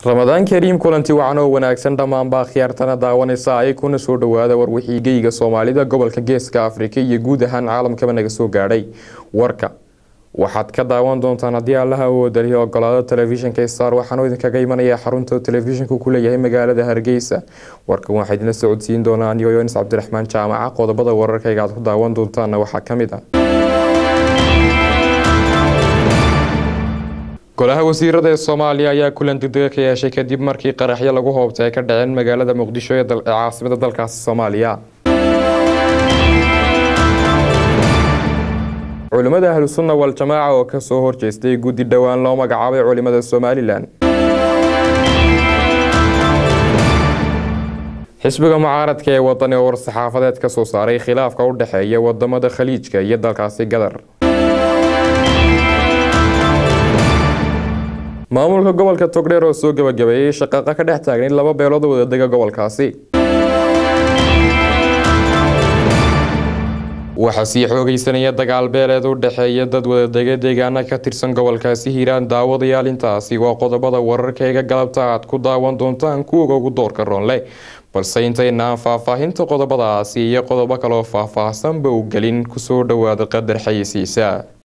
ramadaan kariim kulanti wacan oo wanaagsan dhammaanbaa khiyaartana daawanaysa ay kuna soo dhawaada warwixii geyga soomaalida gobolka geeska afrika iyo guud ahaan caalamkaba naga soo gaadhay warka waxaad ka daawan doontaan haddii allaha awoodalihi ogolaado telefishinka star waxaanu idinkaga imanaya xarunta telefishinku ku leeyahay magaalada hargeysa warkan waxaa idinla socodsiin doonaa anigoo yonis cabdiraxmaan jaamaca qodobada wararkayga aad ku daawan doontaana waxaa ka mid ah golaha wasiirada ee soomaaliya ayaa kulan degdega ka yeeshay kadib markii qaraxyo lagu hoobtay ay ka dhaceen magaalada muqdisho ee caasimada dalkaasi soomaaliya culimada ahlusunna wal-jamaaca oo kasoo horjeestay guddi dhowaan loo magacaabay culimada somalilan xisbiga mucaaradka ee wadani oo war-saxaafadeed ka soo saaray khilaafka u dhexeeya wadamada khaliijka iyo dalkaasi gadar maamulka gobolka togdheer oo soo gabagabeeyey shaqaaqa ka dhex taagnayd laba beelood oo wadadega gobolkaasi waxaa sii xoogeysanaya dagaal beeleed u dhexeeya dad wadadega deegaana ka tirsan gobolkaasi hiiraan daawadayaal intaasi waa qodobada wararkayga galabta aad ku daawan doontaan kuwaga ugu doorka roonle balse intaynaan faahfaahinta qodobadaasi iyo qodobo kaleoo faahfaahsanba u gelin kusoo dhawaada qadar xayisiisa